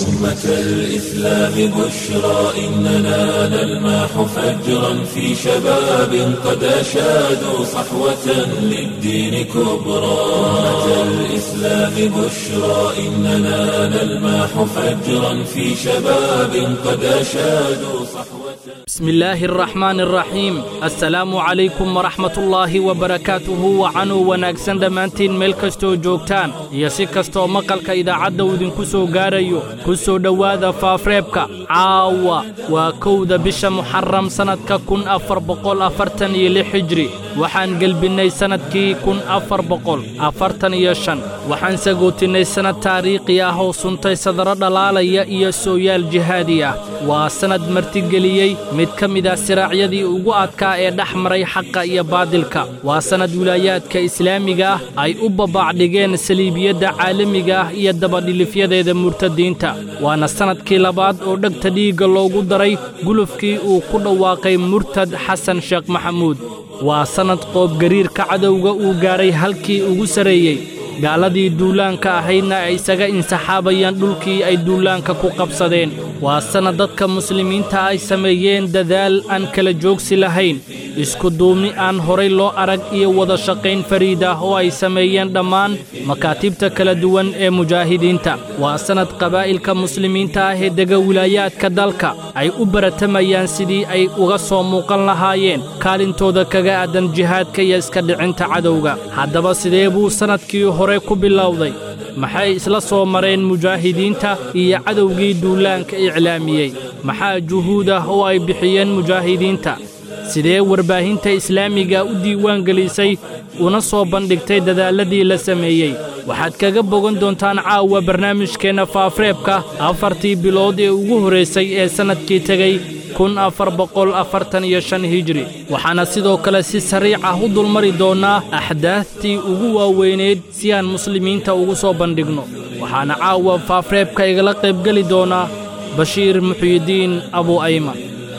أمة الإسلام بشرى إننا نلمح فجرا في شباب قد أشادوا صحوة للدين كبرى أمة الإسلام بشرى إننا نلمح فجرا في شباب قد أشادوا صحوة بسم الله الرحمن الرحيم السلام عليكم ورحمة الله وبركاته وcanuu wanaagsan dhammaantiin meel kastoo joogtaan iyo si kastoo maqalka idaacadda uu idinku soo gaarayo ku soo dhowaada faafreebka caawa waa kowda bisha muxaram sannadka kun afar boqol afartan iyo lix hijri waxaan gelbinnay sannadkii kun afar boqol afartan iyo shan waxaan sagootinnay sannad taariikhi ah oo suntay sadaro dhalaalaya iyo sooyaal jihaadi ah waa sannad martigeliyey mid ka mid ah siraacyadii ugu adkaa ee dhex maray xaqa iyo baadilka waa sannad wilaayaadka islaamiga ah ay u babaacdhigeen saliibiyadda caalamiga ah iyo dabadhilifyadeeda murtadiinta waana sannadkii labaad oo dhegta dhiigga loogu daray gulufkii uu ku dhawaaqay murtad xasan sheekh maxamuud waa sannad qoobgariirka cadowga uu gaadhay halkii ugu sarreeyey gaaladii duulaanka ahaydna ay isaga insaxaabayaan dhulkii ay duulaanka ku qabsadeen waa sannad dadka muslimiinta ay sameeyeen dadaal aan kala joogsi lahayn isku duubni aan horay loo arag iyo wada shaqayn fariid ah oo ay sameeyeen dhammaan makaatibta kala duwan ee mujaahidiinta waa sannad qabaa'ilka muslimiinta ah ee dega wilaayaadka dalka ay u baratamayaan sidii ay uga soo muuqan lahaayeen kaalintooda kaga aadan jihaadka iyo iska dhicinta cadowga haddaba sidee buu sannadkii hore ku bilowday maxay isla soo mareen mujaahidiinta iyo cadowgii duulaanka iclaamiyey maxaa juhuud ah oo ay bixiyeen mujaahidiinta sidee warbaahinta islaamiga u diiwaan gelisay una soo bandhigtay dadaalladii la sameeyey waxaad kaga bogan doontaan caawa barnaamijkeenna faafreebka afartii bilood ee ugu horraysay ee sannadkii tegey kun afar boqol afartan iyo shan hijri waxaana sidoo kale si sariic ah u dulmari doonnaa axdaaftii ugu waaweyneed si aan muslimiinta ugu soo bandhigno waxaana caawa faafreebka igala qaybgeli doonaa bashiir muxyidiin abu ayman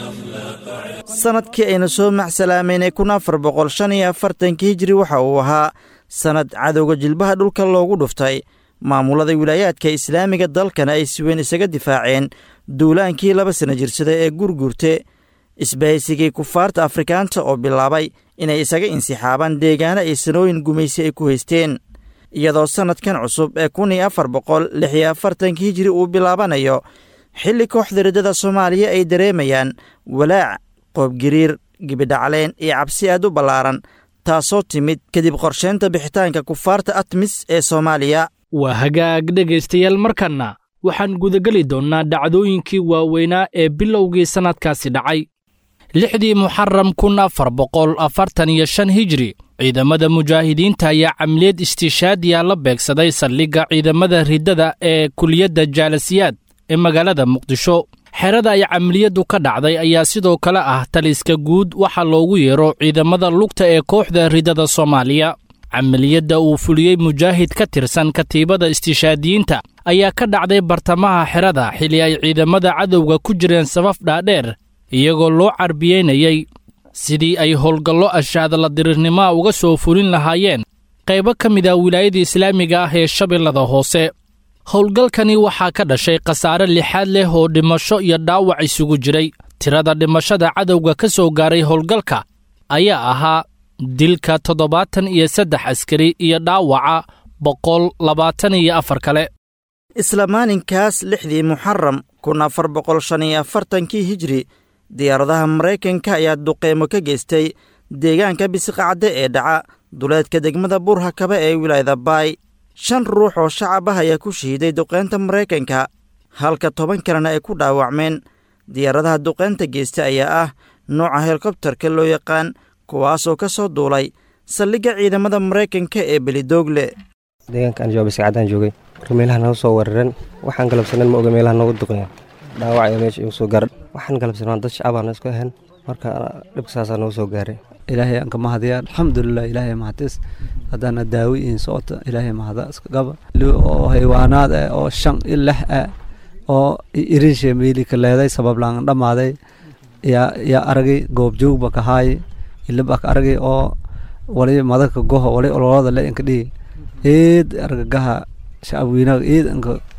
sannadkii aynu soo macsalaameynay kun afar boqol shan iyo afartankii hijri waxa uu ahaa sannad cadowga jilbaha dhulka loogu dhuftay maamulada wilaayaadka islaamiga dalkana ay si weyn isaga difaaceen duulaankii laba sana jirsada ee gurgurte isbahaysigii kufaarta afrikaanta oo bilaabay inay isaga insixaabaan deegaano ay sanooyin gumaysi ay ku haysteen iyadoo sannadkan cusub ee kun iyo afar boqol lix iyo afartankii hijri uu bilaabanayo xilli kooxda riddada soomaaliya ay dareemayaan walaac qoobgiriir gibidhacleen iyo cabsi aad u ballaaran taasoo timid kadib qorsheynta bixitaanka kufaarta atmis ee soomaaliya waa hagaag dhegaystayaal markanna waxaan gudageli doonnaa dhacdooyinkii waaweynaa ee bilowgii sannadkaasi dhacay lixdii muxaram kun afar boqol afartan iyo shan hijri ciidamada mujaahidiinta ayaa camliyad istiishaadiya la beegsaday saldhigga ciidamada riddada ee kuliyadda jaalasiyaad ee magaalada muqdisho xerada ay camaliyaddu ka dhacday ayaa sidoo kale ah taliska guud waxaa loogu yeero ciidamada lugta ee kooxda riddada soomaaliya camaliyadda uu fuliyey mujaahid ka tirsan katiibada istiishaadiyiinta ayaa ka dhacday bartamaha xerada xilli ay ciidamada cadowga ku jireen safaf dhaadheer iyagoo loo carbiyeynayey sidii ay howlgallo ashaadala dirirnimoa uga soo fulin lahaayeen qaybo ka mid ah wilaayada islaamiga ah ee shabeellada hoose howlgalkani waxaa ka dhashay khasaare lixaad leh oo dhimasho iyo dhaawac isugu jiray tirada dhimashada cadowga ka soo gaaray howlgalka ayaa ahaa dilka toddobaatan iyo saddex askari iyo dhaawaca boqol labaatan iyo afar kale isla maalinkaas lixdii muxaram kun afar boqol shan iyo afartankii hijri diyaaradaha maraykanka ayaa duqeymo ka geystay deegaanka bisiqacadde ee dhaca duleedka degmada burhakaba ee wilaayada baay shan ruux oo shacab ah ayaa ku shahiiday duqeynta maraykanka halka toban kalena ay ku dhaawacmeen diyaaradaha duqeynta geysta ayaa ah nooca helikobtarka loo yaqaan kuwaasoo ka soo duulay saldhigga ciidamada maraykanka ee belidoogle deegaankaan jooga biscadaan joogay marka meelaha naga soo weeraran waxaan galabsanan ma oga meelaha nooga duqeeya dhaawac ayaa meesha igu soo gaara waxaan galabsanaa dad shacabaan isku ahayn marka dhibka saasaa nooga soo gaaray ilaahay aan ka mahadiyaa alxamdulilah ilaahay mahadis haddaana daawi iin socota ilaahay mahada iska qaba oo haywaanaad ah oo shan i lix ah oo irinshe miilika leeday sabab laan dhammaaday yaa yaa aragay goobjoogba ka haay ilaba ka aragay oo wali madaka goho wali ololada le inka dhigi eed argagaha shacab weynaga eed inka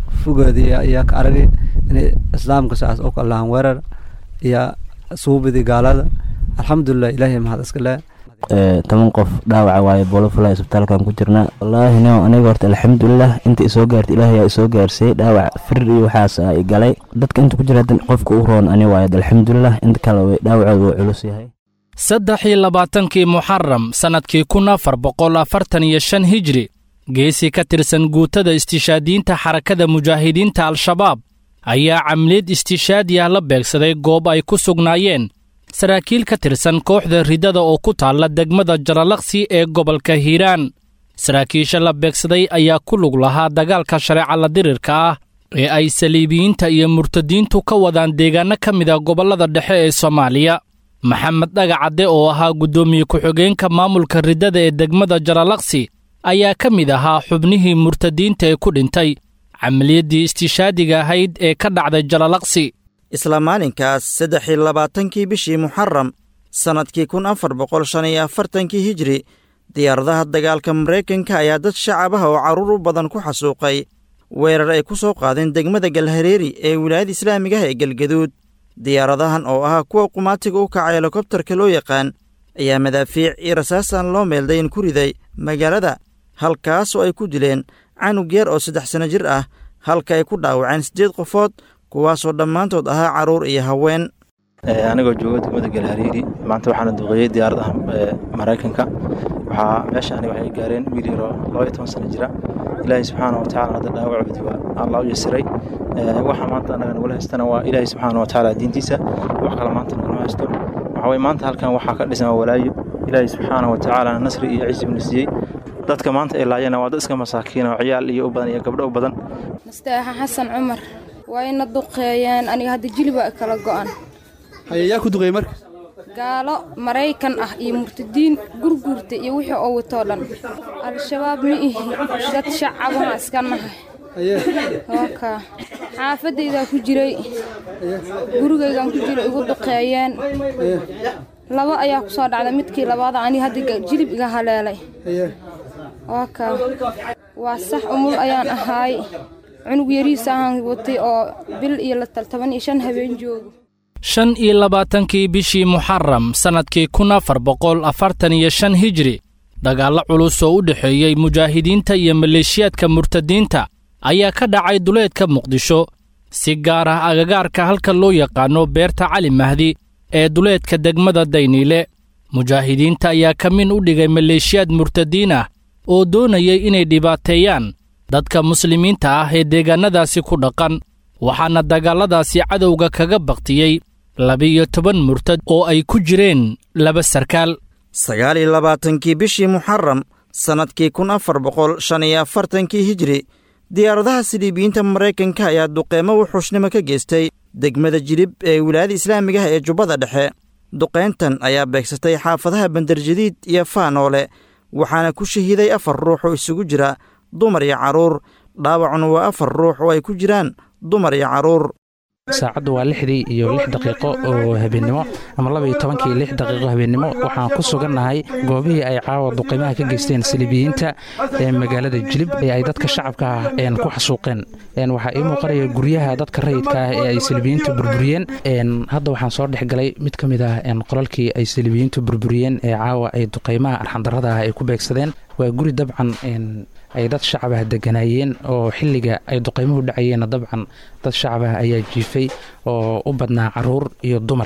fogoodi iyo ka aragi inay islaamka saas oo kalahan weerar iyo suubidii gaalada alxamdulilah ilaahay mahad iska leh toban qof dhaawaca waaye boolofula isbitaalkan ku jirna wallaahi no aniga horta alxamdulilah inta isoo gaarta ilaahay aa isoo gaarsiiyey dhaawac firir iyo waxaas ay galay dadka inta ku jira qofka u roon ani waaye alxamdulilah inta kale dhaawacooda wuu culus yahay saddex iyo labaatankii muxaram sannadkii kun afar boqol afartan iyo shan hijri geesi ka tirsan guutada istishaadiyiinta xarakada mujaahidiinta al-shabaab ayaa camliyad istishaadi ah la beegsaday goob ay ku sugnaayeen saraakiil ka tirsan kooxda riddada oo ku taalla degmada jaralaqsi ee gobolka hiiraan saraakiisha la beegsaday ayaa ku lug lahaa dagaalka shareeca la dirirka ah ee ay saliibiyiinta iyo murtadiintu ka wadaan deegaanno ka mid a gobollada dhexe ee soomaaliya maxamed dhagacadde oo ahaa guddoomiye ku-xigeenka maamulka riddada ee degmada jaralaqsi ayaa ka mid ahaa xubnihii murtadiinta ee ku dhintay camaliyaddii istishaadiga ahayd ee ka dhacday jaralaqsi isla maalinkaas saddex iyo labaatankii bishii muxaram sannadkii kun afar boqol shan iyo afartankii hijri diyaaradaha dagaalka maraykanka ayaa dad shacabaha oo carruur u badan ku xasuuqay weerar ay ku soo qaadeen degmada galhareeri ee wilaayada islaamigaha ee galgaduud diyaaradahan oo ahaa kuwa qumaatiga u kaca helikobtarka loo yaqaan ayaa madaafiic iyo rasaasaan loo meeldayn ku riday magaalada halkaas oo ay ku dileen canug yar oo saddex sanno jir ah halka ay ku dhaawaceen siddeed qofood kuwaasoo dhammaantood ahaa carruur iyo haween anigoo jooga degmada galhariiri maanta waxaana duqeeyey diyaaradaha maraykanka waxaa meesha aniga waxay gaareen wiil yaroo laba iyo toban sano jira ilaahay subxaana wa tacala hadda dhaawacoodi waa allah u yasiray waxa maanta annaga nagula haystana waa ilaahay subxaana wa tacaala diintiisa wax kale maanta nagula haysto waxaa weye maanta halkan waxaa ka dhisan walaayo ilaahay subxaana wa tacaala nasri iyo ciisi buna siiyey dadka maanta ay laayana waa dad iska masaakiin oo ciyaal iyo u badan iyo gabdho u badan mustaaxa xasan cumar waa ina duqeeyeen aniga hadda jiliba kala go'an hayayaa ku duqeeyey marka gaalo maraykan ah iyo murtadiin gurguurta iyo wixii oo watoo dhan al-shabaab ma ihi dad shacabana iska nahay waka xaafadaydaa ku jiray gurigaygaan ku jiray igu duqeeyeen laba ayaa ku soo dhacday midkii labaada aniga hadda jilib iga haleelay waka waa sax umul ayaan ahaay cunug yariisa ahaan watay oo bil iyo toban iyo shan habeen joogo shan iyo labaatankii bishii muxaram sannadkii kun afar boqol afartan iyo shan hijri dagaallo culus oo u dhexeeyey mujaahidiinta iyo maleeshiyaadka murtadiinta ayaa ka dhacay duleedka muqdisho si gaar ah agagaarka halka loo yaqaanno beerta cali mahdi ee duleedka degmada dayniile mujaahidiinta ayaa ka min u dhigay maleeshiyaad murtadiin ah oo doonayay inay dhibaateeyaan dadka muslimiinta ah ee deegaannadaasi ku dhaqan waxaana dagaalladaasi cadowga kaga baktiyey laba-iyo toban murtad oo ay ku jireen laba sarkaal sagaal iyo labaatankii bishii muxaram sannadkii kun afar boqol shan iyo afartankii hijri diyaaradaha siliibiyiinta maraykanka ayaa duqeemo wuxuushnimo ka geystay degmada jilib ee wilaayada islaamigaha ee jubbada dhexe duqayntan ayaa beegsatay xaafadaha bandarjadiid iyo faanoole waxaana ku shahiiday afar ruux oo isugu jira dumar iyo carruur dhaawacuna waa afar ruux oo ay ku jiraan dumar iyo carruur saacaddu waa lixdii iyo lix daqiiqo oo habeennimo ama laba iyo tobankii lix daqiiqo habeennimo waxaan ku sugannahay goobihii ay caawa duqaymaha ka geysteen saliibiyiinta ee magaalada jilib ee ay dadka shacabka ah ku xasuuqeen waxaa ii muuqanaya guryaha dadka rayidka ah ee ay saliibiyiintu burburiyeen hadda waxaan soo dhex galay mid ka mid ah qolalkii ay saliibiyiintu burburiyeen ee caawa ay duqaymaha arxandarrada ah ay ku beegsadeen waa guri dabcan ay dad shacabah deganaayeen oo xilliga ay duqaymuhu dhacayeenna dabcan dad shacabah ayaa jiifay oo u badnaa carruur iyo dumar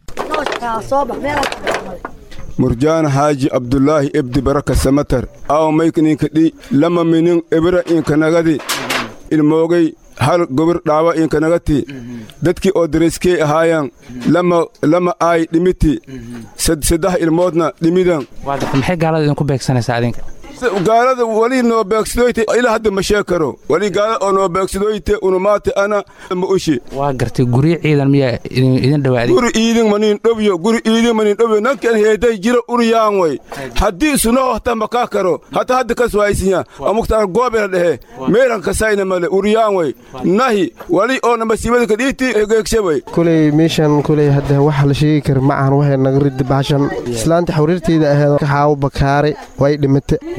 murjaan xaaji abdulaahi ebdi baraka samatar aw maykninka dhi lama minin ebira inkanagadi ilmoogay hal gobir dhaawa inkanagati dadkii oo darayskey ahaayan lama aay dhimiti saddex ilmoodna dhimidan maxay gaalada idinku beegsanaysaa adinka gaalada wali noo beegsadoyte ilaa hadda ma sheeg karo wali gaalada oo noo beegsadoyte unumaate ana ma ushi waa gartay guryo ciidan miyaa idin dhawaaday guri iidin manin dhobyo guri iidin manin dhobyo nankan heeday jira uriyaan way haddii isuno hata makaa karo hata hadda kas waaysinya amuktaan goobena dhehe meeran kasayna male uriyaan way nahi wali oo namasiibada kadhiiti geegshe way kuley meeshan kuley hadda waxa la sheegi kara ma ahan waxay naga ridi baashan islaanta xawriirteyda aheed xaawo bakaare way dhimate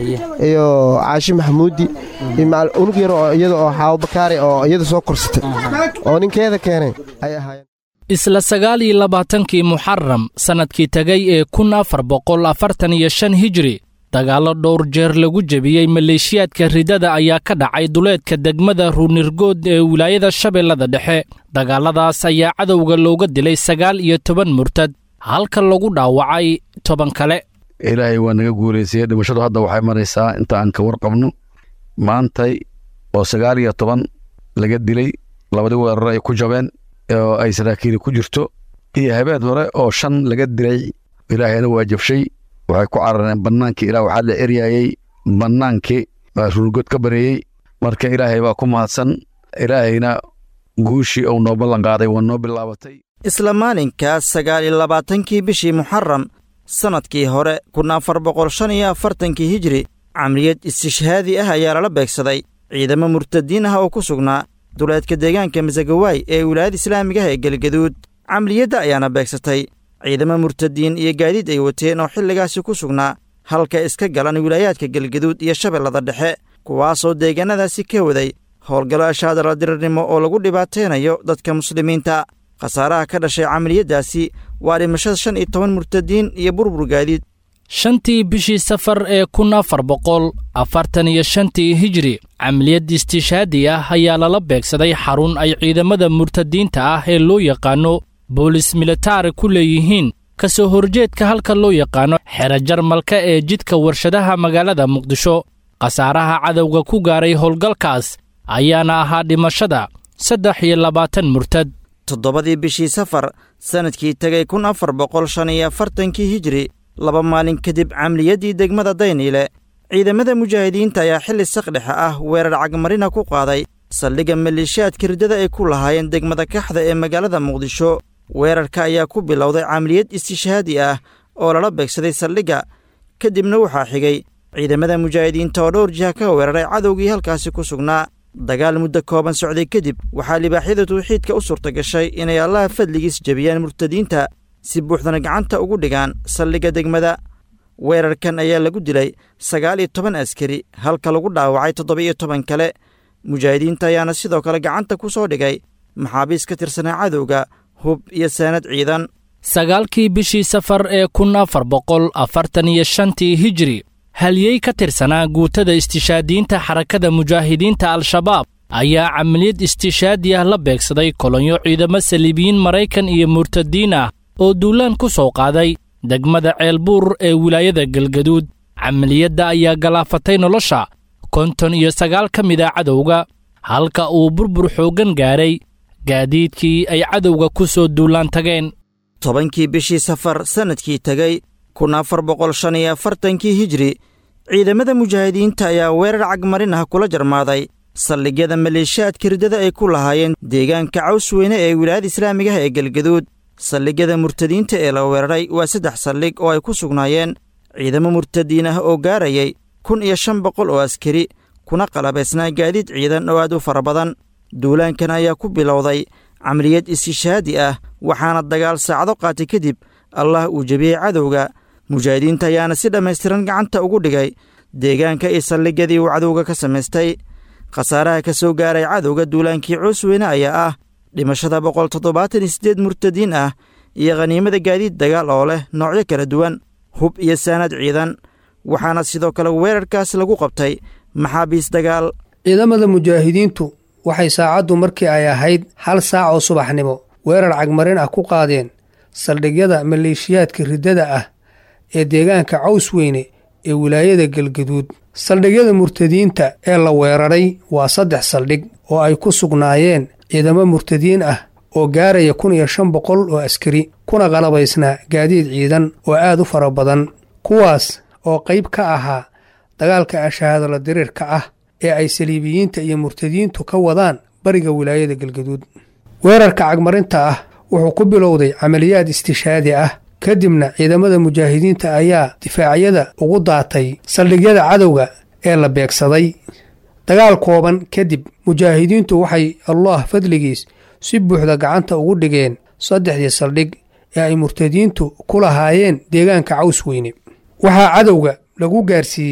iyo caashi maxamuudi iyo macal unug yar oo iyada oo xaawo bakaari oo iyada soo korsatay oo ninkeeda keenay ay ahaayeen isla sagaal iyo labaatankii muxaram sannadkii tegay ee kun afar boqol afartan iyo shan hijri dagaallo dhowr jeer lagu jebiyey maleeshiyaadka ridada ayaa ka dhacay duleedka degmada ruunirgood ee wilaayada shabeellada dhexe dagaalladaas ayaa cadowga looga dilay sagaal iyo toban murtad halka lagu dhaawacay toban kale ilaahay waa naga guulaysayey dhimashadu hadda waxay maraysaa inta aan ka warqabno maantay oo sagaal iyo toban laga dilay labadii weerar ay ku jabeen oo ay saraakiili ku jirto iyo habeen hore oo shan laga dilay ilaahayna waa jabshay waxay ku carareen bannaankii ilaa waxaa la eryaayey bannaankii baa ruurgood ka bareeyey marka ilaahay baa ku mahadsan ilaahayna guushii uu noo ballan qaaday waa noo bilaabatay isla maalinkaas sagaal iyo labaatankii bishii muxaram sannadkii hore kun afar boqol shan iyo afartankii hijri camriyad istishhaadi ah ayaa lala beegsaday ciidamo murtadiin ah oo ku sugnaa duleedka deegaanka masagawaay ee wilaayada islaamiga ah ee gelgaduud camriyadda ayaana beegsatay ciidamo murtadiin iyo gaadiid ay wateen oo xilligaasi ku sugnaa halka iska galan wilaayaadka gelgaduud iyo shabeellada dhexe kuwaasoo deegaannadaasi ka waday howlgallo ashaadala dirirnimo oo lagu dhibaataynayo dadka muslimiinta khasaaraha ka dhashay camaliyaddaasi waa dhimashada shan iyo toban murtadiin iyo burbur gaadiid shantii bishii safar ee kun afar boqol afartan iyo shantii hijri camaliyad istishhaadi ah ayaa lala beegsaday xarun ay ciidamada murtadiinta ah ee loo yaqaano boolis militari ku leeyihiin ka soo horjeedka halka loo yaqaano xero jarmalka ee jidka warshadaha magaalada muqdisho khasaaraha cadowga ku gaaray howlgalkaas ayaana ahaa dhimashada saddex iyo labaatan murtad toddobadii bishii safar sannadkii tegay kun afar boqol shan iyo afartankii hijri laba maalin kadib camliyaddii degmada dayniile ciidamada mujaahidiinta ayaa xilli saqdhexa ah weerar cagmarina ku qaaday saldhigga maleeshiyaadka riddada ay ku lahaayeen degmada kaxda ee magaalada muqdisho weerarka ayaa ku bilowday camaliyad istishhaadi ah oo lala beegsaday saldhigga ka dibna waxaa xigay ciidamada mujaahidiinta oo dhowr jiha ka weeraray cadowgii halkaasi ku sugnaa dagaal muddo kooban socday kadib waxaa libaaxyada tawxiidka u suurta gashay inay allaha fadligiis jebiyaan murtadiinta si buuxdana gacanta ugu dhigaan saldhigga degmada weerarkan ayaa lagu dilay sagaal iyo toban askari halka lagu dhaawacay toddoba-iyo toban kale mujaahidiinta ayaana sidoo kale gacanta ku soo dhigay maxaabiis ka tirsanaa cadowga hub iyo saanad ciidan sagaalkii bishii safar ee kun afar boqol afartan iyo shantii hijri halyey ka tirsanaa guutada istishaadiyiinta xarakada mujaahidiinta al-shabaab ayaa camaliyad istishaadi ah la beegsaday kolonyo ciidamo saliibiyiin maraykan iyo murtadiin ah oo duulaan ku soo qaaday degmada ceelbuur ee wilaayada galgaduud camaliyadda ayaa galaafatay nolosha konton iyo sagaal ka mid a cadowga halka uu burbur xooggan gaadhay gaadiidkii ay cadowga ku soo duulaan tageen tobankii bishii safar sannadkii tegey kun afar boqol shan iyo afartankii hijri ciidamada mujaahidiinta ayaa weerar cagmarin ah kula jarmaaday saldhigyada maleeshiyaadka riddada ay ku lahaayeen deegaanka cawsweyne ee wilaayada islaamiga ah ee galgaduud saldhigyada murtadiinta ee la weeraray waa saddex saldhig oo ay ku sugnaayeen ciidamo murtadiin ah oo gaarayay kun iyo shan boqol oo askari kuna qalabaysnaa gaadiid ciidan oo aad u fara badan duulaankan ayaa ku bilowday camaliyad istishaadi ah waxaana dagaal saacado qaatay kadib allah uu jebiyey cadowga mujaahidiinta ayaana si dhammaystiran gacanta ugu dhigay deegaanka iyo saldhigyadii uu cadowga ka samaystay khasaaraha ka soo gaaray cadowga duulaankii coosweyne ayaa ah dhimashada boqol toddobaatan iyo siddeed murtadiin ah iyo khaniimada gaadiid dagaal oo leh noocyo kala duwan hub iyo saanad ciidan waxaana sidoo kale weerarkaas lagu qabtay maxaabiis dagaal ciidamada mujaahidiintu waxay saacaddu markii ay ahayd hal saac oo subaxnimo weerar cagmarin ah ku qaadeen saldhigyada maleeshiyaadka riddada ah ee deegaanka cawsweyne ee wilaayada galgaduud saldhigyada murtadiinta ee la weeraray waa saddex saldhig oo ay ku sugnaayeen ciidamo murtadiin ah oo gaaraya kun iyo shan boqol oo askari kuna qalabaysnaa gaadiid ciidan oo aad u fara badan kuwaas oo qayb ka ahaa dagaalka ashahaadala diriirka ah ee ay saliibiyiinta iyo murtadiintu ka wadaan bariga wilaayada galgaduud weerarka cagmarinta ah wuxuu ku bilowday camaliyaad istishaadi ah kadibna ciidamada mujaahidiinta ayaa difaacyada ugu daatay saldhigyada cadowga ee la beegsaday dagaal kooban kadib mujaahidiintu waxay allah fadligiis si buuxda gacanta ugu dhigeen saddexdii saldhig ee ay murtadiintu ku lahaayeen deegaanka cawsweyne waxaa cadowga lagu gaarsiiyey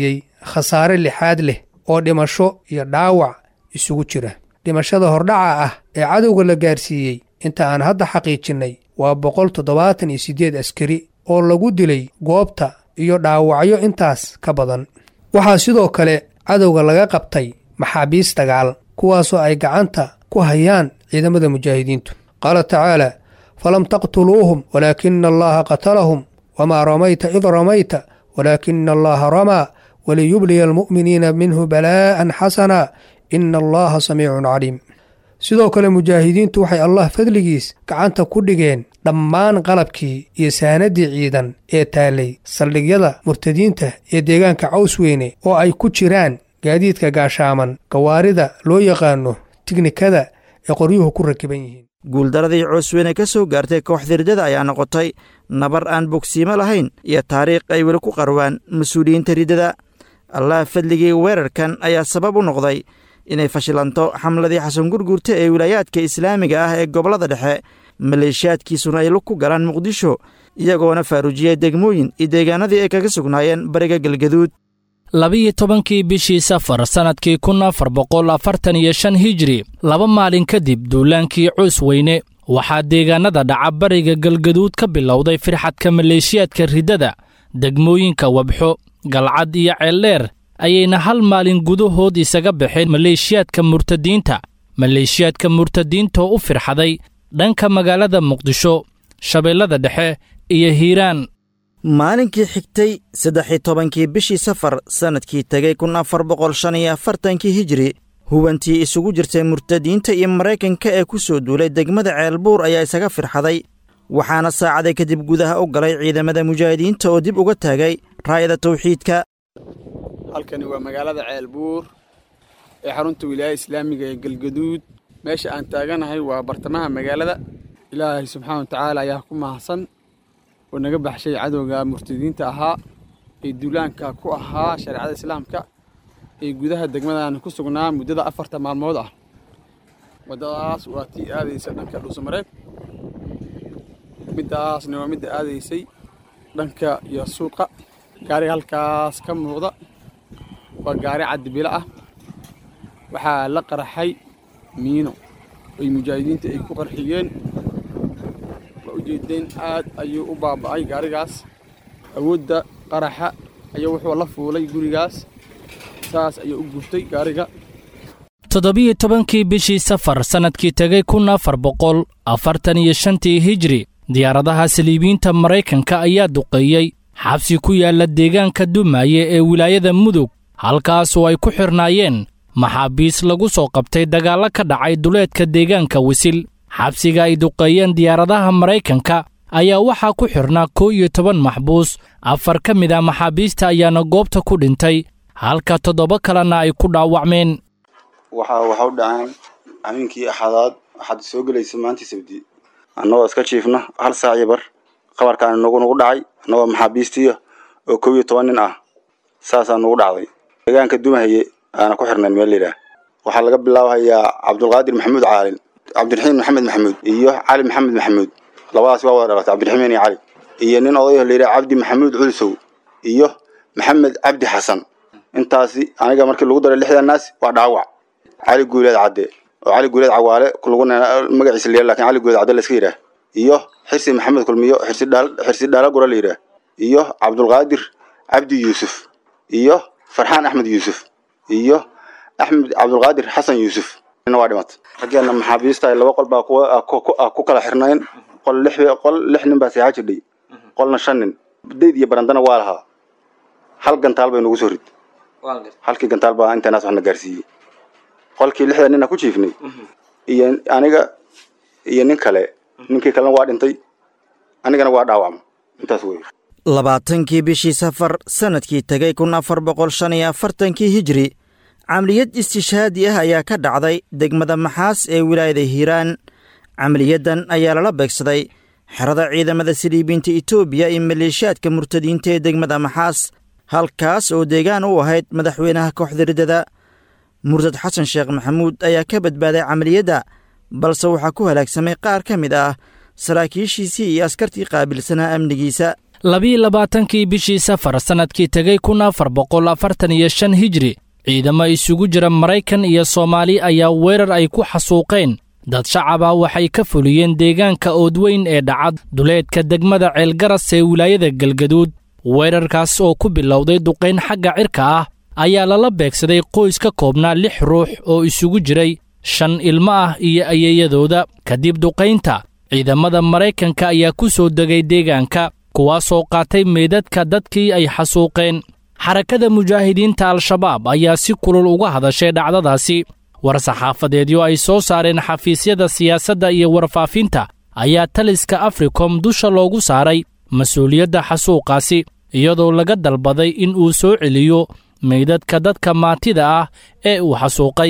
khasaare lixaad leh oo dhimasho iyo dhaawac isugu jira dhimashada hordhaca ah ee cadowga la gaarsiiyey inta aan hadda xaqiijinnay waa boqol toddobaatan iyo siddeed askari oo lagu dilay goobta iyo dhaawacyo intaas ka badan waxaa sidoo kale cadowga laga qabtay maxaabiis dagaal kuwaasoo ay gacanta ku hayaan ciidamada mujaahidiintu qaala tacaala falam taqtuluuhum walaakina allaha qatalahum wamaa ramayta id ramayta walaakina allaha ramaa waliyubliya almu'miniina minhu balaa'an xasana ina allaha samiicun caliim sidoo kale mujaahidiintu waxay allah fadligiis gacanta ku dhigeen dhammaan qalabkii iyo saanaddii ciidan ee taallay saldhigyada murtadiinta ee deegaanka cawsweyne oo ay ku jiraan gaadiidka gaashaaman gawaarida loo yaqaano tignikada ee qoryuhu ku rakiban yihiin guuldaradii coosweyne ka soo gaartay kooxda riddada ayaa noqotay nabar aan bogsiimo lahayn iyo taariikh ay weli ku qarwaan mas-uuliyiinta riddada allah fadligii weerarkan ayaa sabab u noqday inay fashilanto xamladii xasan gurgurta ee wilaayaadka islaamiga ah ee gobollada dhexe maleeshiyaadkiisuna ay lug ku galaan muqdisho iyagoona faaruujiyey degmooyin iyo deegaanadii ay kaga sugnaayeen bariga galgaduud labiyo tobankii bishii safar sannadkii kun afar boqol afartan iyo shan hijri laba maalin kadib duulaankii coos weyne waxaa deegaannada dhaca bariga galgaduud ka bilowday firxadka maleeshiyaadka riddada degmooyinka wabxo galcad iyo ceeldheer ayayna hal maalin gudahood isaga baxeen maleeshiyaadka murtadiinta maleeshiyaadka murtadiintoo u firxaday dhanka magaalada muqdisho shabeellada dhexe iyo hiiraan maalinkii xigtay saddex-iyo tobankii bishii safar sannadkii tegay kun afar boqol shan iyo afartankii hijiri hubantii isugu jirtay murtadiinta iyo maraykanka ee ku soo duulay degmada ceelbuur ayaa isaga firxaday waxaana saacaday kadib gudaha u galay ciidamada mujaahidiinta oo dib uga taagay raayada tawxiidka halkani waa magaalada ceelbuur ee xarunta wilaayada islaamiga ee galgaduud meesha aan taaganahay waa bartamaha magaalada ilaahay subxaana wa tacaala ayaa ku mahadsan oo naga baxshay cadowga murtadiinta ahaa ee duulaanka ku ahaa shareecada islaamka ee gudaha degmadan ku sugnaa muddada afarta maalmood ah waddadaas waa tii aadaysa dhanka dhuusamareeb middaasna waa midda aadaysay dhanka iyo suuqa gaariga halkaas ka muuqda waa gaari cadibilo ah waxaa la qaraxay miino oy mujaahidiinta ay ku qarxiyeen waa ujeedeen aad ayuu u baaba'ay gaarigaas awoodda qaraxa ayaa wuxuu la fuulay gurigaas saas ayuu u gubtay gaariga toddobiyo tobankii bishii safar sannadkii tegay kun afar boqol afartan iyo shantii hijri diyaaradaha saliibiyiinta maraykanka ayaa duqeeyey xabsi ku yaalla deegaanka dumaaye ee wilaayada mudug halkaasoo ay ku xidhnaayeen maxaabiis lagu soo qabtay dagaallo ka dhacay duleedka deegaanka wisil xabsiga ay duqeeyeen diyaaradaha maraykanka ayaa waxaa ku xidhnaa kow iyo toban maxbuus afar ka mid ah maxaabiista ayaana goobta ku dhintay halka toddoba kalena ay ku dhaawacmeen waxa waxa u dhaceen habeenkii axadaad waxaad soo gelaysa maantii sabdi annagoo iska jiifna hal saac iyo bar qabarkaan nagu nagu dhacay annagoo maxaabiistiya oo kow iyo toban nin ah saasaa nagu dhacday deegaanka dumahaye aana ku xirnayn meel layidhaah waxaa laga bilaabahayaa cabdulqaadir maxamuud caalin cabdiraxiim maxamed maxamuud iyo cali maxamed maxamuud labadaas waa wada dhalatay cabdiraxiimeen iyo cali iyo nin odayo layidhaha cabdi maxamuud culsow iyo maxamed cabdi xasan intaasi aniga markii lagu daray lixdan naas waa dhaawac cali guuleed cadde oo cali guuleed cawaale lagu magaciisa la lakin cali guuleed cadde la iska yidhaah iyo xirsi maxamed kulmiyo xirsi dhaal xirsi dhaala gura la yidhaah iyo cabdulqaadir cabdi yuusuf iyo farxaan axmed yuusuf iyo axmed cabdulqaadir xasan yuusuf nina waa dhimatay raggeena maxaabiista laba qol baa kuwa ku kala xirnayn qol lix qol lix nin baa seexaa jirdhay qolna shan nin dayd iyo barandana waa lahaa hal gantaal bay nagu soo rid halkii gantaal baa intanaas waxna gaarsiiyey qolkii lixda nina ku jiifnay iyo aniga iyo nin kale ninkii kalena waa dhintay anigana waa dhaawacma intaas wey labaatankii bishii safar sannadkii tegay kun afar boqol shan iyo afartankii hijri camaliyad istishhaadi ah ayaa ka dhacday degmada maxaas ee wilaayada hiiraan camaliyaddan ayaa lala beegsaday xerada ciidamada siliibiinta etoobiya iyo maleeshiyaadka murtadiinta ee degmada maxaas halkaas oo deegaan u ahayd madaxweynaha kooxda riddada murtad xasan sheekh maxamuud ayaa ka badbaaday camaliyadda balse waxaa ku halaagsamay qaar ka mid ah saraakiishiisii iyo askartii qaabilsanaa amnigiisa labiiyo labaatankii bishii safar sannadkii tegay kun afar boqol afartan iyo shan hijri ciidamo isugu jira maraykan iyo soomaali ayaa weerar ay ku xasuuqeen dad shacaba waxay ka fuliyeen deegaanka oodweyn ee dhacad duleedka degmada ceelgaras ee wilaayada galgaduud weerarkaas oo ku bilowday duqayn xagga cirka ah ayaa lala beegsaday qoys ka koobnaa lix ruux oo isugu jiray shan ilmo ah iyo ayeeyadooda kadib duqaynta ciidamada maraykanka ayaa ku soo degay deegaanka kuwaasoo qaatay meydadka dadkii ay xasuuqeen xarakada mujaahidiinta al-shabaab ayaa si kulul uga hadashay dhacdadaasi war saxaafadeedyo ay soo saareen xafiisyada siyaasadda iyo warfaafinta ayaa taliska africom dusha loogu saaray mas-uuliyadda xasuuqaasi iyadoo laga dalbaday in uu soo celiyo meydadka dadka maatida ah ee uu xasuuqay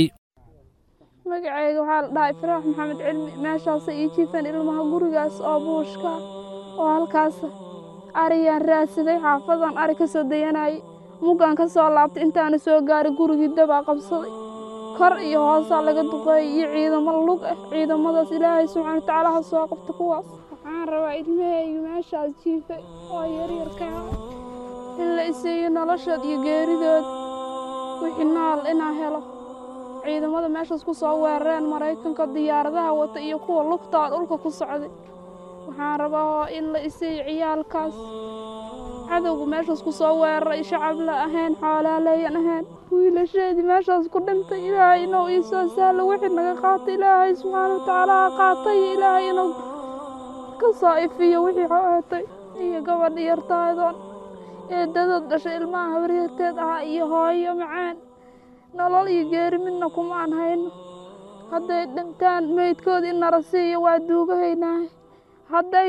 magacayga waxaa la dhahay faraax maxamed cilmi meeshaasa ii jiifan ilmaha gurigaas oo buushka oo halkaas ariyaan raadsaday xaafadan ari ka soo dayanayay muggaan ka soo laabtay intaana soo gaaray gurigii dabaa qabsaday kor iyo hoosaa laga duqeeyay iyo ciidamo lug ah ciidamadaas ilaahay subxaana watacaala ha soo qabta kuwaas waxaan rabaa ilmahayga meeshaas jiifay oo yaryarkaa in la isiiyo noloshood iyo geeridood wixii nool inaan helo ciidamada meeshaas ku soo weerareen maraykanka diyaaradaha wata iyo kuwa lugtaa dhulka ku socday waxaan rabaa in la isiiyo ciyaalkaas cadowga meeshaas ku soo weeraray shacab la ahayn xoolaaleeyan ahayn wiilasheedii meeshaas ku dhintay ilaahay inuu ii soo sahlo wixii naga qaatay ilaahay subxaana watacaala ha qaatay ilaahay inuu ka soo ifiyo wixii xootay iyo gabadha yartaadoon eedadood dhashay ilmaha habaryarteed ahaa iyo hooyo macaan nolol iyo geeri midna kumaan hayno hadday dhintaan meydkoodii in nala siiyo waa duugahaynahay hadday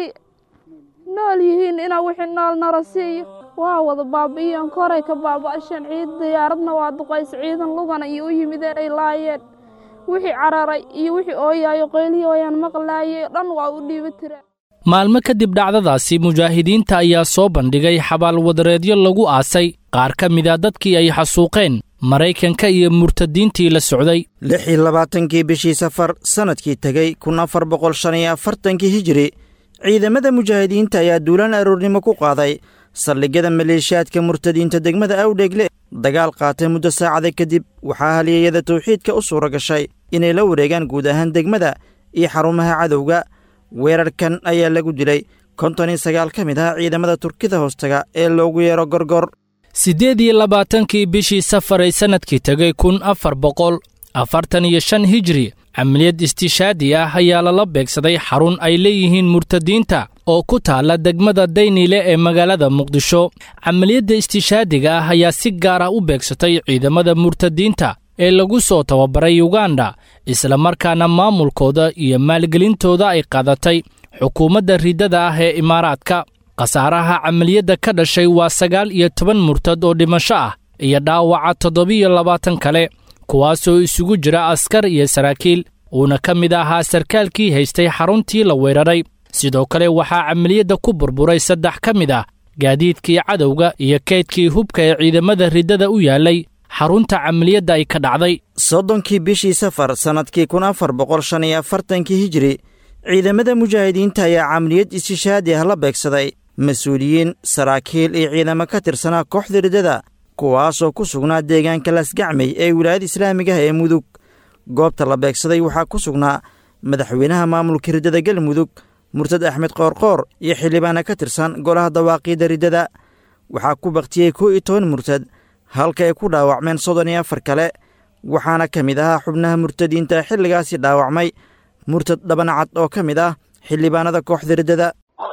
nool yihiin inaa wixii nool nala siiyo waa wada baabi'iyeen koray ka baaba'asheen ciid diyaaradna waa duqaysa ciidan lugana iyo u yimideen ay laayeen wixii cararay iyo wixii ooyaayo qaylihi ooyaan maqlaayay dhan waa u dhiiba tireen maalmo kadib dhacdadaasi mujaahidiinta ayaa soo bandhigay xabaalwadareedyo lagu aasay qaar ka mida dadkii ay xasuuqeen maraykanka iyo murtadiintii la socday lix iyo labaatankii bishii safar sannadkii tegey kun afar boqol shan iyo afartankii hijiri ciidamada mujaahidiinta ayaa duulaan aroornimo ku qaaday saldhigyada maleeshiyaadka murtadiinta degmada awdheegle dagaal qaatay muddo saacada kadib waxaa halyeeyada tawxiidka u suura gashay inay la wareegaan guud ahaan degmada iyo xarumaha cadowga weerarkan ayaa lagu dilay konton iyo sagaal ka mid ah ciidamada turkida hoostaga ee loogu yeero gorgor siddeed iyo labaatankii bishii safaray sannadkii tegay kun afar boqol afartan iyo shan hijri camaliyad istishaadi ah ayaa lala beegsaday xarun ay leeyihiin murtadiinta oo ku taalla degmada daynile ee magaalada muqdisho camaliyadda istishaadiga ah ayaa si gaar ah u beegsatay ciidamada murtadiinta ee lagu soo tababaray yuganda islamarkaana maamulkooda iyo maalgelintooda ay qaadatay xukuumadda riddada ah ee imaaraadka khasaaraha camaliyadda ka dhashay waa sagaal iyo toban murtad oo dhimasho ah iyo dhaawaca toddobiyo labaatan kale kuwaasoo isugu jira askar iyo saraakiil uuna ka mid ahaa sarkaalkii haystay xaruntii la weeraray sidoo kale waxaa camaliyadda ku burburay saddex ka mid ah gaadiidkii cadowga iyo kaydkii hubka ee ciidamada riddada u yaallay xarunta camaliyadda ay ka dhacday soddonkii bishii safar sannadkii kun afar boqol shan iyo afartankii hijiri ciidamada mujaahidiinta ayaa camaliyad istishaadi ah la beegsaday mas-uuliyiin saraakiil iyo ciidamo ka tirsanaa kooxda riddada kuwaasoo ku sugnaa deegaanka lasgacmey ee wilaayada islaamiga ah ee mudug goobta la beegsaday waxaa ku sugnaa madaxweynaha maamulka riddada galmudug murtad axmed qoorqoor iyo xildhibaana ka tirsan golaha dawaaqiidda riddada waxaa ku baktiyey kow iyo toban murtad halka ay ku dhaawacmeen soddon iyo afar kale waxaana ka mid ahaa xubnaha murtadiinta xilligaasi dhaawacmay murtad dhabancad oo ka mid ah xildhibaanada kooxda riddada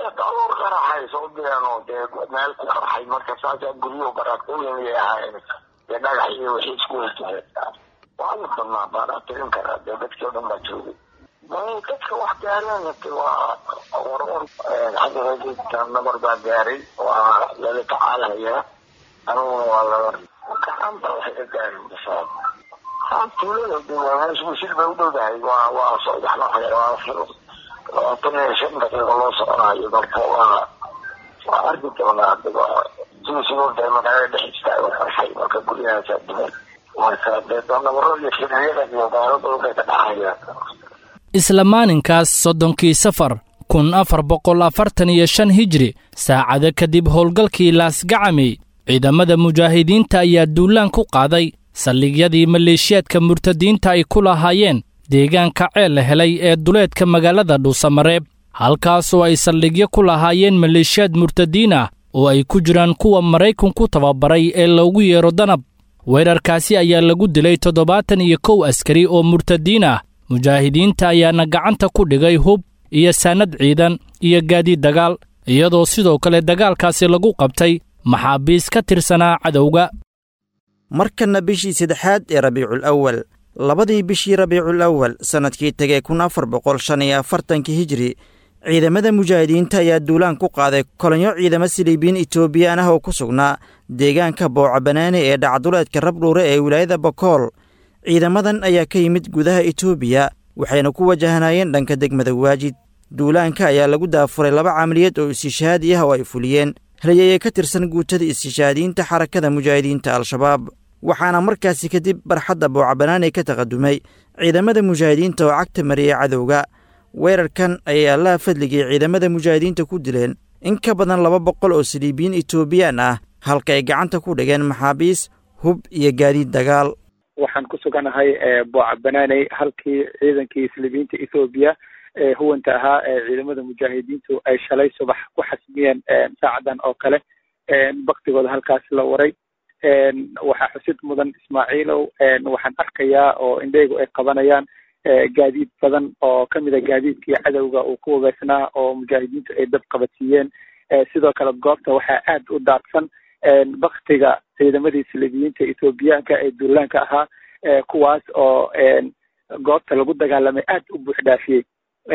meel ku qarxay marka saasaa guryo baraatooyin ahaayeen dee dhagax iyo wixii isku weytuheen waa la badnaa baanaa tirin karaa dee dadkii o dhan baa joogay dadka wax gaareen waa warwar xagga nabar baa gaaray waa lala tacaalayaa aniguna waa lala gacanta waxay ka gaarin basaad haa tuulada meesha bay u dhowdahay waa waa socdaxna waa labaatan iyo shan daqiiqo loo soconayo marka waa waa arki doonaa siisigoda magaalada dhexista qarxay marka guryahaasa duman marka dee doonabaro iyo firiyada iyo gaalada dhulkay ka dhacayaan isla maalinkaas soddonkii safar kun afar boqol afartan iyo shan hijri saacado kadib howlgalkii laasgacamey ciidamada mujaahidiinta ayaa duulaan ku qaaday saldhigyadii maleeshiyaadka murtadiinta ay ku lahaayeen deegaanka ceel la helay ee duleedka magaalada dhuusamareeb halkaasoo ay saldhigyo ku lahaayeen maleeshiyaad murtadiin ah oo ay ku jiraan kuwa maraykanku tababaray ee loogu yeero danab weerarkaasi ayaa lagu dilay toddobaatan iyo kow askari oo murtadiin ah mujaahidiinta ayaana gacanta ku dhigay hub iyo saanad ciidan iyo gaadiid dagaal iyadoo sidoo kale dagaalkaasi lagu qabtay maxaabiis ka tirsanaa cadowga markanna bishii saddexaad ee rabiicul awal labadii bishii rabiicul awal sannadkii tegey kun afar boqol shan iyo afartankii hijri ciidamada mujaahidiinta ayaa duulaan ku qaaday kolonyo ciidamo siliibiin etoobiyaan ah oo ku sugnaa deegaanka booca banaani ee dhacduleedka rabdhuure ee wilaayada bokool ciidamadan ayaa ka yimid gudaha etoobiya waxayna ku wajahnaayeen dhanka degmada waajid duulaanka ayaa lagu daafuray laba camaliyad oo istishaadi ah oo ay fuliyeen halyeye ka tirsan guutada istishaadiyiinta xarakada mujaahidiinta al-shabaab waxaana markaasi kadib barxadda booca banaani ka taqadumay ciidamada mujaahidiinta oo cagta mariyay cadowga weerarkan ayay allaha fadligii ciidamada mujaahidiinta ku dileen in ka badan laba boqol oo siliibiyiin etoobiyaan ah halka ay gacanta ku dhigeen maxaabiis hub iyo gaadiid dagaal waxaan ku suganahay booca banaaney halkii ciidankii siliibiyiinta ethoobiya ee huwanta ahaa ee ciidamada mujaahidiintu ay shalay subax ku xasmiyeen saacadan oo kale baktigooda halkaas la waray waxaa xusid mudan ismaaciilow waxaan arkayaa oo indheygu ay qabanayaan gaadiid badan oo kamid a gaadiidkii cadowga uu ku wabeysnaa oo mujaahidiintu ay dab qabadsiiyeen sidoo kale goobta waxaa aad u daadsan baktiga ciidamadii silibiyiinta ethoobiyaanka ee duulaanka ahaa kuwaas oo goobta lagu dagaalamay aad u buux dhaafiyey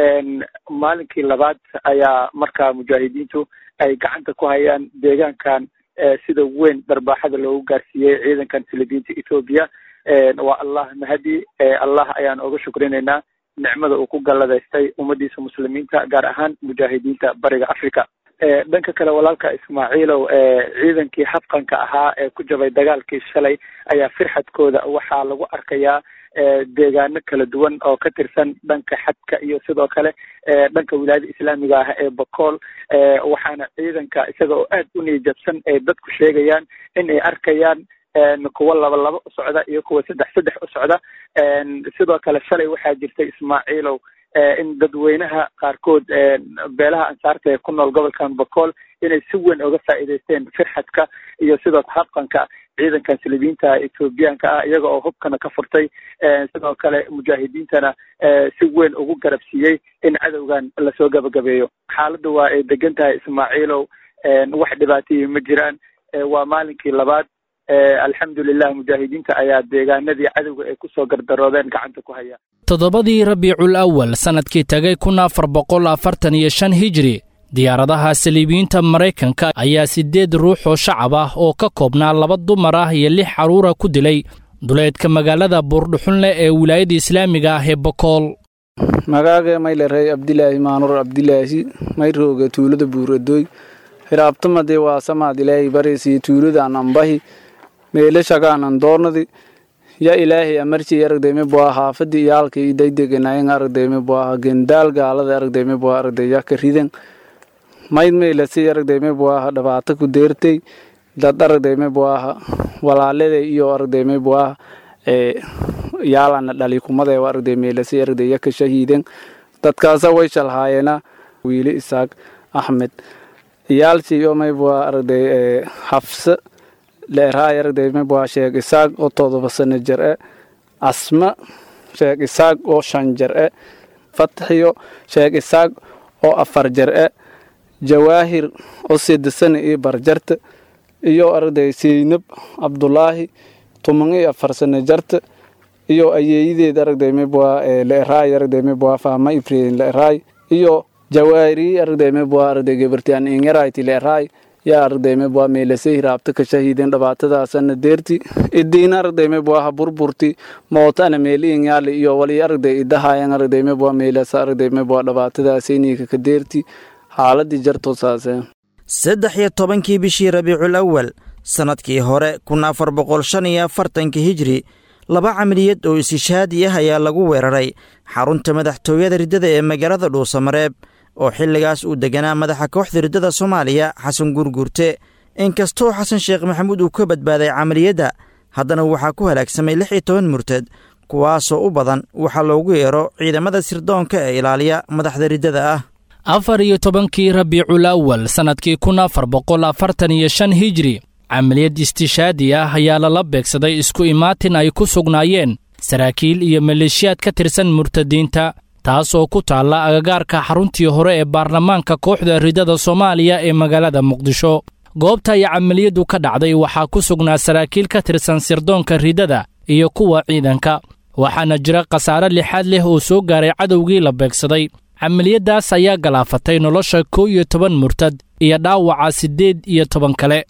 maalinkii labaad ayaa markaa mujaahidiintu ay gacanta ku hayaan deegaankan sida weyn darbaaxada loogu gaarsiiyey ciidankan silibiyiinta ethoobiya waa allah mahadi allah ayaan oga shukrinaynaa nicmada uu ku galladaystay ummadiisa muslimiinta gaar ahaan mujaahidiinta bariga africa dhanka kale walaalka ismaaciilow ciidankii habqanka ahaa ee ku jabay dagaalkii shalay ayaa firxadkooda waxaa lagu arkayaa deegaano kala duwan oo ka tirsan dhanka xadka iyo sidoo kale dhanka wilaayada islaamiga ah ee bakool waxaana ciidanka isaga oo aad u niyajabsan ay dadku sheegayaan in ay arkayaan kuwa laba laba u socda iyo kuwa saddex saddex u socda sidoo kale shalay waxaa jirtay ismaaciilow in dadweynaha qaarkood beelaha ansaarta ee ku nool gobolkan bakool inay si weyn oga faa'iidaysteen firxadka iyo sidoo habqanka ciidankan silibiyiinta ethoobiyaanka ah iyaga oo hubkana ka furtay sidoo kale mujaahidiintana si weyn ugu garabsiiyey in cadowgan lasoo gabagabeeyo xaaladda waa ay degan tahay ismaaciilow wax dhibaatayii ma jiraan waa maalinkii labaad alxamdulilah mujaahidiinta ayaa deegaanadii cadowga ay ku soo gardaroodeen gacanta ku haya toddobadii rabiicul awal sannadkii tegay kun afar boqol afartan iyo shan hijri diyaaradaha saliibiyiinta maraykanka ayaa siddeed ruux oo shacab ah oo ka koobnaa laba dumar ah iyo lix carruura ku dilay duleedka magaalada buurdhuxunle ee wilaayada islaamiga ah ee bokool magaaga maylerey abdilaahi maanur abdilaahi mayrooga tuulada buuradoy hiraabtamade waa samaad ilaahay baraysiyo tuuladan ambahi meelashagaanan doornadi ya ilaahay amarci aragdayme bua haafadi iyaalka idaydegenayan aragdayme bua gendaal gaalada aragdayme bua aragday yaka riden mayd meylasi aragdayme buaha dhabaata ku deertay dad aragdayme buaha walaalada iyo aragdayme buaha yaalana dhali kumada aragday meylasi aragday yaka shahiiden dadkaasa way shalhaayeena wiili isaaq axmed iyaalsi iyo maybua aragday xafse leeraay aragday maybua sheeg isaaq oo todoba sano jir e asma sheeg isaaq oo shan jir e fatxiyo sheeg isaaq oo afar jir e jawaahir oo sida sano iyo barjarta iyo aragday seynab cabdulaahi tuman iyo afar sano jarta iyo ayeeyadeed aragday maybua leeraay aragday maybua fahma ifreen leeraay iyo jawaari aragdayme bua aragday gabartian ingarayti leeraay yaa aragdayme bua meelase hiraabta ka shahiiden dhabaatadaasana deerti idiina aragdayme buaha burburti mootana meeli inyaali iyo wali aragday idahayan aragdayme bua meelasa aragdayme bua dhabaatadaasayniika ka deerti xaaladii jarto saasee saddex iyo tobankii bishii rabiicul awal sannadkii hore kun afar boqol shan iyo afartankii hijri laba camaliyad oo isishaadi ah ayaa lagu weeraray xarunta madaxtooyada riddada ee magaalada dhuusamareeb oo xilligaas uu deganaa madaxa kooxda riddada soomaaliya xasan guurguurte inkastoo xasan sheekh maxamuud uu ka badbaaday camaliyadda haddana waxaa ku halaagsamay lix iyo toban murtad kuwaasoo u badan waxaa loogu yeero ciidamada sirdoonka ee ilaaliya madaxda riddada ah afar iyo tobankii rabiicul awal sannadkii kun afar boqol afartan iyo shan hijri camaliyad istishaadi ah ayaa lala beegsaday isku imaatin ay ku sugnaayeen saraakiil iyo maleeshiyaad ka tirsan murtadiinta taas oo ku taalla agagaarka xaruntii hore ee baarlamaanka kooxda riddada soomaaliya ee magaalada muqdisho goobta ay camaliyaddu ka dhacday waxaa ku sugnaa saraakiil ka tirsan sirdoonka riddada iyo kuwa ciidanka waxaana jira khasaare lixaad leh oo soo gaaray cadowgii la beegsaday camaliyaddaas ayaa galaafatay nolosha kow iyo toban murtad iyo dhaawaca siddeed iyo toban kale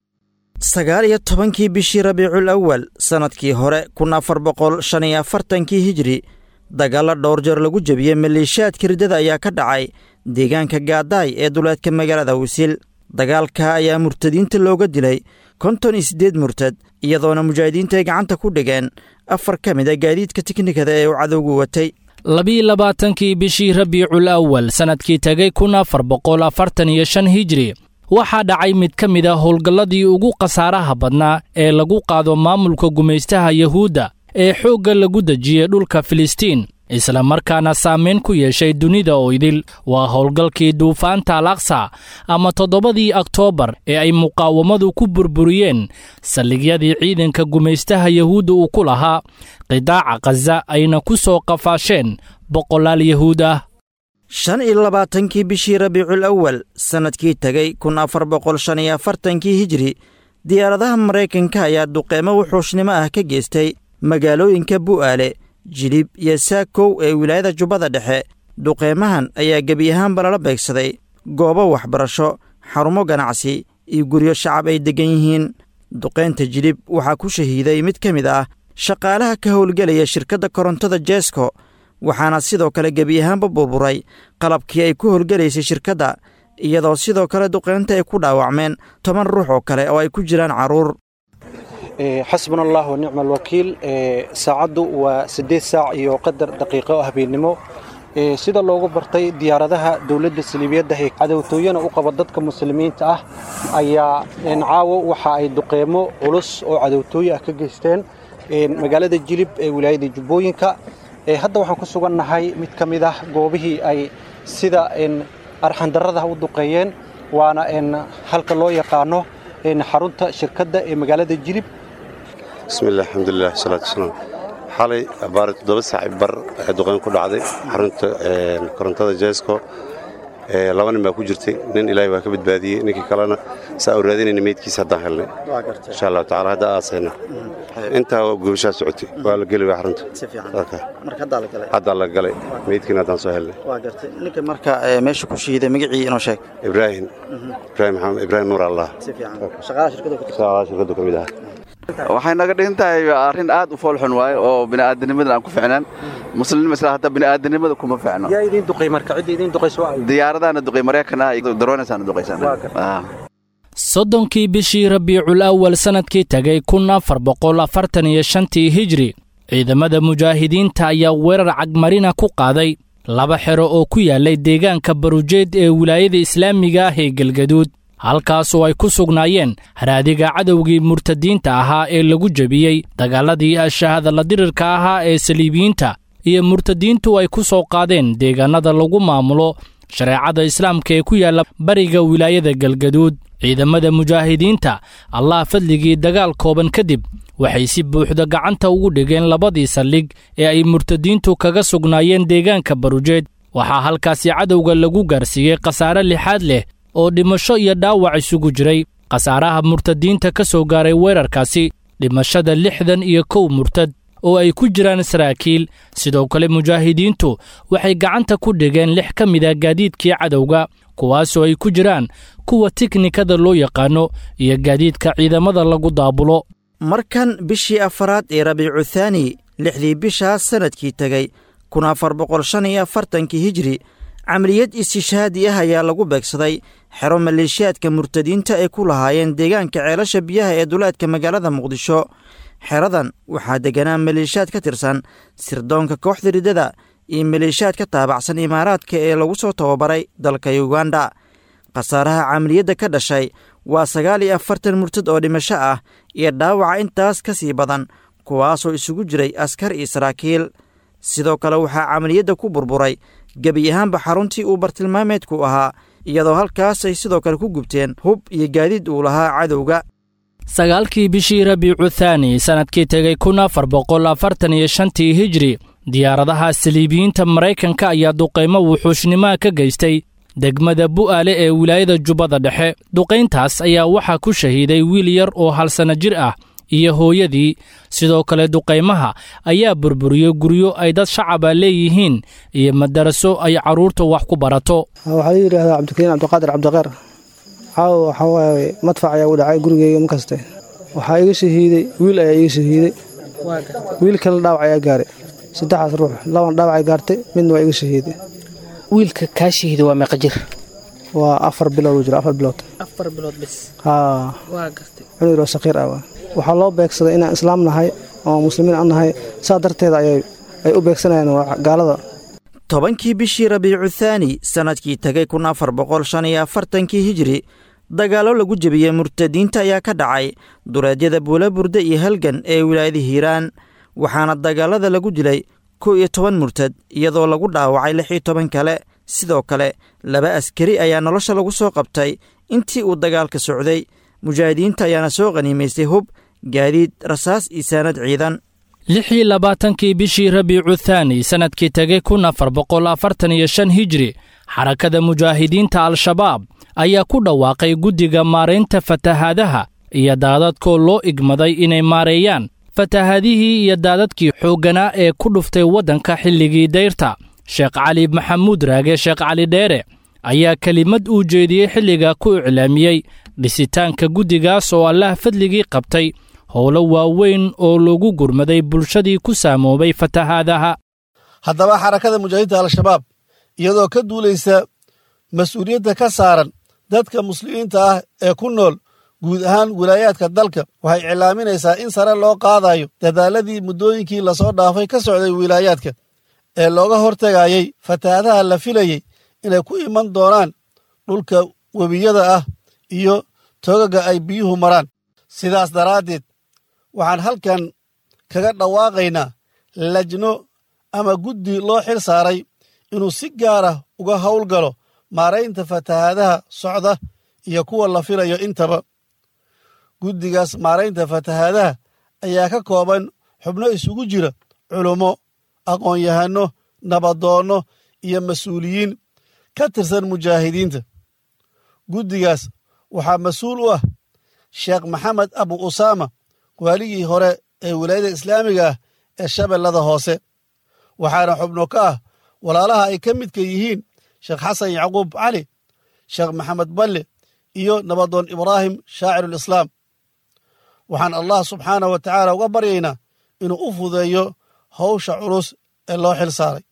sagaal iyo tobankii bishii rabiicul awal sannadkii hore kun afar boqol shan iyo afartankii hijri dagaalla dhowr jeer lagu jebiyey maleeshiyaadka riddada ayaa ka dhacay deegaanka gaadaay ee duleedka magaalada wasiil dagaalka ayaa murtadiinta looga dilay konton iyo siddeed murtad iyadoona mujaahidiinta ay gacanta ku dhigeen afar ka mid a gaadiidka tiknikada ee uu cadowgu watay labiiyo labaatankii bishii rabiicul awal sannadkii tegay kun afar boqol afartan iyo shan hijri waxaa dhacay mid ka mid a howlgalladii ugu khasaaraha badnaa ee lagu qaado maamulka gumaystaha yuhuudda ee xoogga lagu dejiyey dhulka filistiin isla markaana saamayn ku yeeshay dunida oo idil waa howlgalkii duufaanta al aksa ama toddobadii oktoobar ee ay muqaawamadu ku burburiyeen saldhigyadii ciidanka gumaystaha yuhuudda uu ku lahaa qidaaca khaza ayna ku soo qafaasheen boqolaal yahuud ah shan iyo labaatankii bishii rabiicul awal sannadkii tegay kun afar boqol shan iyo afartankii hijri diyaaradaha maraykanka ayaa duqeymo wuxuushnimo ah ka geystay magaalooyinka bu'aale jilib iyo saakow ee wilaayada jubbada dhexe duqeymahan ayaa gebi ahaanba lala beegsaday goobo waxbarasho xarumo ganacsi iyo guryo shacab ay deggan yihiin duqaynta jilib waxaa ku shahiiday mid ka mid ah shaqaalaha ka howlgelaya shirkadda korontada jeesko waxaana sidoo kale gebi ahaanba burburay qalabkii ay ku howlgelaysay shirkadda iyadoo sidoo kale duqaynta ay ku dhaawacmeen toban ruux oo kale oo ay ku jiraan carruur xasbuna allah wa nicma alwakiil saacaddu waa siddeed saac iyo qadar daqiiqo oo habeennimo sida loogu bartay diyaaradaha dowladda saliibiyadda ee cadowtooyana u qaba dadka muslimiinta ah ayaa caawo waxa ay duqeymo culus oo cadowtooye ah ka geysteen magaalada jilib ee wilaayada jubbooyinka hadda waxaan ku sugannahay mid ka mid ah goobihii ay sida arxandarrada u duqeeyeen waana halka loo yaqaano xarunta shirkadda ee magaalada jilib bismillaah alxamdulilah wasalaatu wasalaam xalay abaari toddoba saaci bar ee duqeyn ku dhacday xarunta korontada jeesko laba nin baa ku jirtay nin ilaahay waa ka badbaadiyey ninkii kalena saa u raadinayna meydkiisa haddaan helnay insha allahu tacala hadda aasayna intaa gubashaa socotay waa la geli waa xarunta haddaa la galay meydkiina haddaan soo helnay ninka marka meesha ku shahiiday magacii inoo sheeg ibraahim ibraahim maxamed ibraahim nuur allah shaqaalaha shirkadu ka mid aha waxay naga dhigan tahay arrin aad u foolxun waaye oo bini'aadanimadan aan ku ficnaan muslimnima isla hadda bini'aadanimada kuma ficno yaa idiin duqay marka cidda idiin duqayso diyaaradaana duqay maraykanah daroonasaana duqaysana soddonkii bishii rabiicul awal sannadkii tegay kun afar boqol afartan iyo shantii hijri ciidamada mujaahidiinta ayaa weerar cagmarina ku qaaday laba xero oo ku yaallay deegaanka barujeed ee wilaayada islaamiga ah ee galgaduud halkaasoo ay ku sugnaayeen haraadiga cadowgii murtadiinta ahaa ee lagu jebiyey dagaaladii ashahadalla dirirka ahaa ee saliibiyiinta iyo murtadiintu ay ku soo qaadeen deegaannada lagu maamulo shareecada islaamka ee ku yaalla bariga wilaayada galgaduud ciidamada mujaahidiinta allah fadligii dagaal kooban kadib waxay si buuxda gacanta ugu dhigeen labadii saldhig ee ay murtadiintu kaga sugnaayeen deegaanka barujeed waxaa halkaasi cadowga lagu gaarsiiyey khasaare lixaad leh oo dhimasho iyo dhaawac isugu jiray khasaaraha murtadiinta ka soo gaaray weerarkaasi dhimashada lixdan iyo kow murtad oo ay ku jiraan saraakiil sidoo kale mujaahidiintu waxay gacanta ku dhigeen lix ka mid a gaadiidkii cadowga kuwaasoo ay ku jiraan kuwa tiknikada loo yaqaano iyo gaadiidka ciidamada lagu daabulo markan bishii afaraad ee rabiicu thaani lixdii bishaas sannadkii tegey kun afar boqol shan iyo afartankii hijri camaliyad istishhaadi ah ayaa lagu beegsaday xero maleeshiyaadka murtadiinta ay ku lahaayeen deegaanka ceelasha biyaha ee duleedka magaalada muqdisho xeradan waxaa degganaa maleeshiyaad ka tirsan sirdoonka kooxda riddada iyo maleeshiyaad ka taabacsan imaaraadka ee lagu soo tababaray dalka yuganda khasaaraha camaliyadda ka dhashay waa sagaal iyo afartan murtad oo dhimasho ah iyo dhaawaca intaas ka sii badan kuwaasoo isugu jiray askar iyo saraakiil sidoo kale waxaa camaliyadda ku burburay gebi ahaanba xaruntii uu bartilmaameedku ahaa iyadoo halkaas ay sidoo kale ku gubteen hub iyo gaadiid uu lahaa cadowga sagaalkii bishii rabiicu thaani sannadkii tegay kun afar boqol afartan iyo shantii hijri diyaaradaha saliibiyiinta maraykanka ayaa duqaymo wuxuushnimoa ka geystay degmada bu'aale ee wilaayada jubbada dhexe duqayntaas ayaa waxaa ku shahiiday wiil yar oo hal sanno jir ah iyo hooyadii sidoo kale duqaymaha ayaa burburiyey guryo ay dad shacaba leeyihiin iyo madaraso ay carruurta wax ku barato waxaa la yidhaahdaa cabdikariin cabdiqaadir cabdiqeer caawa waxaa waaye madfac ayaa u dhacay gurigeyga markaste waxaa iga shahiiday wiil ayaa iga shahiiday wiil kale dhaawac ayaa gaaray saddexaas ruux laban dhaawacay gaartay midna waa iga shahiiday wiilka kaa shahiiday waa meeqa jir waa afar bilood uu jira afar bilood afar bilood bis haa waa gartay cunug oo saqiir ah waa waxaa loo beegsaday inaan islaam nahay oo muslimiin an nahay saa darteeda ayay ay u beegsanayaan gaalada tobankii bishii rabiicu thaani sannadkii tegay kun afar boqol shan iyo afartankii hijri dagaallo lagu jebiyey murtadiinta ayaa ka dhacay duleedyada buulaburde iyo halgan ee wilaayada hiiraan waxaana dagaalada lagu dilay kow iyo toban murtad iyadoo lagu dhaawacay lix iyo toban kale sidoo kale laba askari ayaa nolosha lagu soo qabtay intii uu dagaalka socday mujaahidiinta ayaana soo qhaniimaystay hub gaadiid rasaas iyo saanad ciidan lix iyo labaatankii bishii rabiicu thaani sannadkii tegay kun afar boqol afartan iyo shan hijri xarakada mujaahidiinta al-shabaab ayaa ku dhawaaqay guddiga maaraynta fatahaadaha iyo daadadkoo loo igmaday inay maareeyaan fatahaadihii iyo daadadkii xoogganaa ee ku dhuftay waddanka xilligii dayrta sheekh cali maxamuud raage sheekh cali dheere ayaa kelimad uu jeediyey xilliga ku iclaamiyey dhisitaanka guddigaas oo allah fadligii qabtay howlo waaweyn oo lagu gurmaday bulshadii ku saamoobay fatahaadaha haddaba xarakada mujaahidiinta al-shabaab iyadoo ka duulaysa mas-uuliyadda ka saaran dadka muslimiinta ah ee ku nool guud ahaan wilaayaadka dalka waxay iclaaminaysaa in sare loo qaadayo dadaaladii muddooyinkii lasoo dhaafay ka socday wilaayaadka ee looga hortegayey fatahaadaha la filayey inay ku iman doonaan dhulka webiyada ah iyo toogaga ay biyuhu maraan sidaas daraaddeed waxaan halkan kaga dhawaaqaynaa lajno ama guddi loo xil saaray inuu si gaara uga howlgalo maaraynta fatahaadaha socda iyo kuwa la filayo intaba guddigaas maaraynta fatahaadaha ayaa ka kooban xubno isugu jira culummo aqoon-yahanno nabadoonno iyo mas-uuliyiin ka tirsan mujaahidiinta guddigaas waxaa mas-uul u ah sheekh maxamed abu usaama waaligii hore ee wilaayada islaamiga ah ee shabeellada hoose waxaana xubno ka ah walaalaha ay ka midka yihiin sheekh xasan yacquub cali sheekh maxamed balle iyo nabadoon ibraahim shaacirulislaam waxaan allah subxaanah wa tacaala uga baryaynaa inuu u fudeeyo howsha culus ee loo xil saaray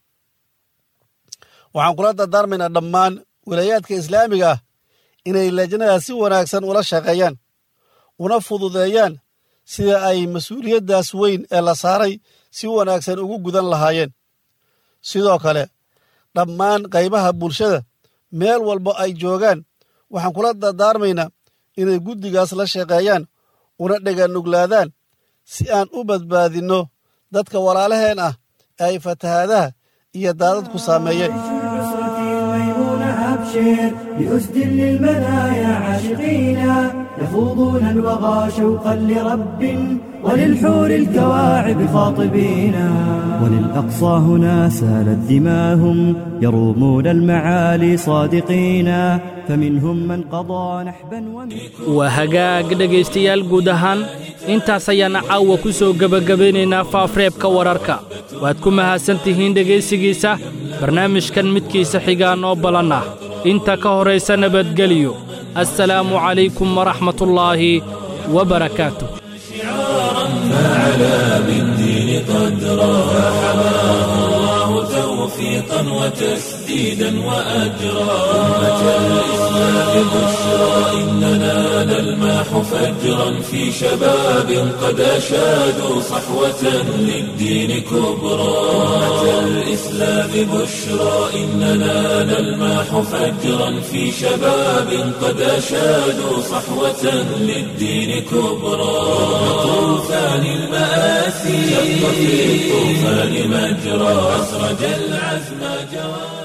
waxaan kula dardaarmaynaa dhammaan wilaayaadka islaamiga ah inay lajnadaas si wanaagsan ula shaqeeyaan una fududeeyaan sida ay mas-uuliyaddaas weyn ee la saaray si wanaagsan ugu gudan lahaayeen sidoo kale dhammaan qaybaha bulshada meel walba ay joogaan waxaan kula dardaarmaynaa inay guddigaas la shaqeeyaan una dheganuglaadaan si aan u badbaadinno dadka walaalaheen ah ee ay fatahaadaha iyo daadadku saameeyeen أبشر بأسد للمنايا عاشقينا يخوضون الوغى شوقا لرب وللحور الكواعب خاطبينا وللأقصى هنا سالت دماهم يرومون المعالي صادقينا فمنهم من قضى نحبا waa hagaag dhegaystayaal guud ahaan intaas ayaana caawa ku soo gebagabeynaynaa faafreebka wararka waad ku mahadsan tihiin dhegaysigiisa barnaamijkan midkiisa xigaa noo balan ah inta ka horaysa nabadgeliyo assalaamu calaykum waraxmatullaahi wabarakaatu فعلى بالدين قدرا فحماه الله توفيقا توفيقا وتسديدا وأجرا أمة الإسلام بشرى إننا نلمح فجرا في شباب قد أشادوا صحوة للدين كبرى أمة الإسلام بشرى إننا نلمح فجرا في شباب قد أشادوا صحوة للدين كبرى طوفان المآسي شق في الطوفان مجرى أسرج العزم جواد